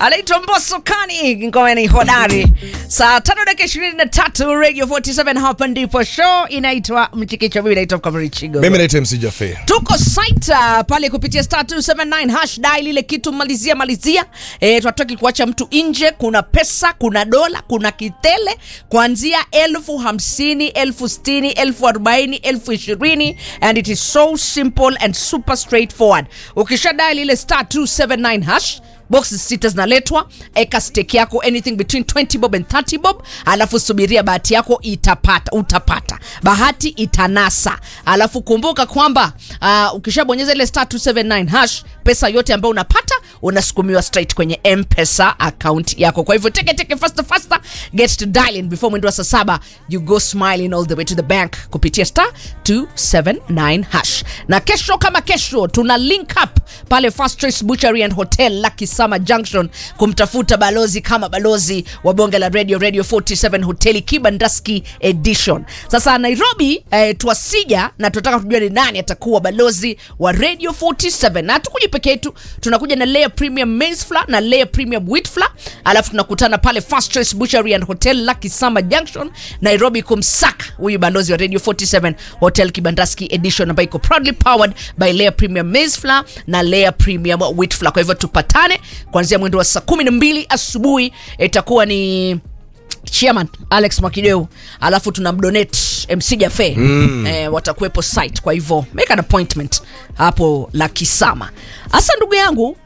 anaitwa Mbosso Kani, ngoma ni hodari. Saa tano dakika ishirini na tatu Radio 47 hapa ndipo show inaitwa Mchikicho. Mimi naitwa Mkamari Chigo. mimi naitwa MC Jafe. tuko site uh, pale kupitia star 279 hash dial ile kitu malizia malizia e, tunataki kuacha mtu nje kuna pesa kuna dola kuna kitele kuanzia elfu hamsini elfu sitini elfu arobaini elfu ishirini and it is so simple and super straightforward ukisha dial ile star 279 hash boxes sita zinaletwa eka stake yako anything between 20 bob and 30 bob alafu subiria bahati yako itapata utapata bahati itanasa alafu kumbuka kwamba uh, ukishabonyeza ile star 279 hash pesa yote ambayo unapata unasukumiwa straight kwenye mpesa account yako kwa hivyo teke teke faster faster get to dialing before mwendo wa saa saba you go smiling all the way to the bank kupitia star 279 hash na kesho kama kesho tuna link up pale Fast Choice Butchery and Hotel Lucky Summer Junction kumtafuta balozi kama balozi wa bonge la radio radio 47 hoteli Kibandaski edition. Sasa Nairobi eh, twasija na tunataka tujue ni nani atakuwa balozi wa radio 47 na hatukuji peke yetu, tunakuja na layer premium maize flour na layer premium wheat flour, alafu tunakutana pale Fast Choice Butchery and Hotel Lucky Summer Junction Nairobi kumsaka huyu balozi wa radio 47 hotel Kibandaski edition ambayo iko proudly powered by layer premium maize flour na layer premium wheat flour. Kwa hivyo tupatane kuanzia mwendo wa saa kumi na mbili asubuhi itakuwa ni chairman alex mwakideu alafu tuna mdonate mc jafe mm. eh, watakuwepo site kwa hivyo make an appointment hapo la kisama hasa ndugu yangu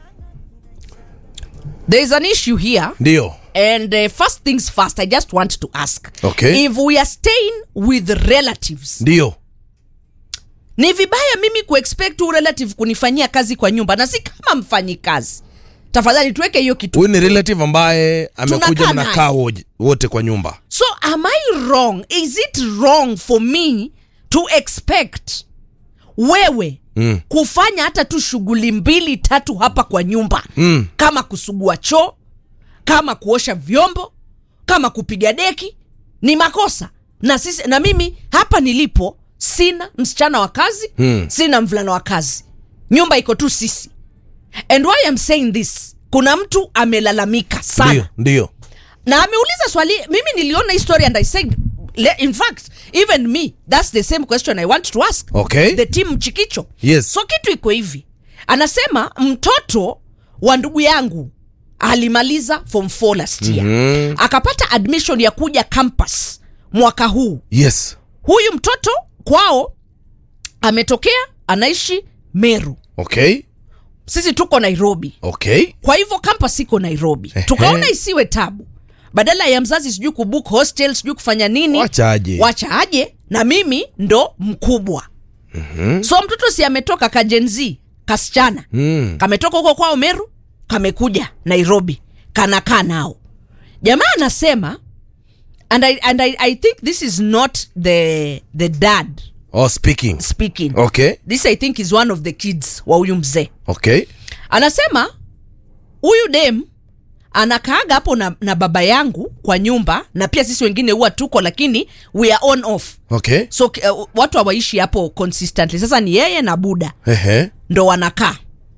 there is an issue here Ndio. and uh, first things first i just want to ask Okay. if we are staying with relatives Ndio. ni vibaya mimi kuexpect huu relative kunifanyia kazi kwa nyumba na si kama mfanyi kazi tafadhali tuweke hiyo kitu Huyu ni relative ambaye amekuja Tunakaa mnakaa woje- wote kwa nyumba. so am i wrong is it wrong for me to expect wewe mm. kufanya hata tu shughuli mbili tatu hapa kwa nyumba mm. kama kusugua choo kama kuosha vyombo kama kupiga deki ni makosa na sisi na mimi hapa nilipo sina msichana wa kazi mm. sina mvulana wa kazi nyumba iko tu sisi and why I'm saying this kuna mtu amelalamika sana Ndio, ndio. na ameuliza swali mimi niliona hii story and i said le- in fact even me that's the same question i want to ask Okay. the team mchikicho Yes. so kitu iko hivi anasema mtoto wa ndugu yangu alimaliza form 4 last year mm-hmm. akapata admission ya kuja campus mwaka huu Yes. huyu mtoto kwao ametokea anaishi meru Okay. sisi tuko nairobi Okay. kwa hivyo campus iko nairobi Ehe. tukaona isiwe tabu badala ya mzazi sijui kubook hostel sijui kufanya nini Wacha aje. wacha aje na mimi ndo mkubwa mm-hmm. so mtoto si ametoka kajenzi kasichana mm. kametoka huko kwao meru kamekuja nairobi kanakaa nao jamaa anasema and, I, and I, I think this is not the, the dad Oh, speaking. speaking Okay. this i think is one of the kids wa huyu mzee Okay. anasema huyu dem anakaaga hapo na, na baba yangu kwa nyumba na pia sisi wengine huwa tuko lakini we are on off Okay. so uh, watu hawaishi hapo consistently sasa ni yeye na buda Ehe. ndo wanakaa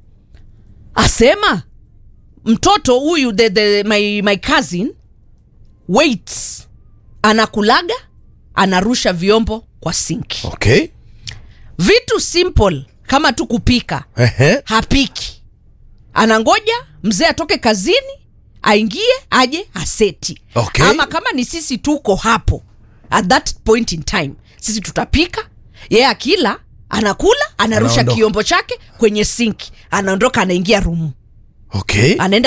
asema mtoto huyu the, the, my, my cousin waits anakulaga anarusha vyombo kwa sinki Okay. vitu simple kama tu kupika Ehe. hapiki anangoja mzee atoke kazini aingie aje aseti Okay. ama kama ni sisi tuko hapo at that point in time sisi tutapika yeye akila anakula anarusha Anaondoka. kiombo chake kwenye sinki anaondoka anaingia rumu Okay. anaenda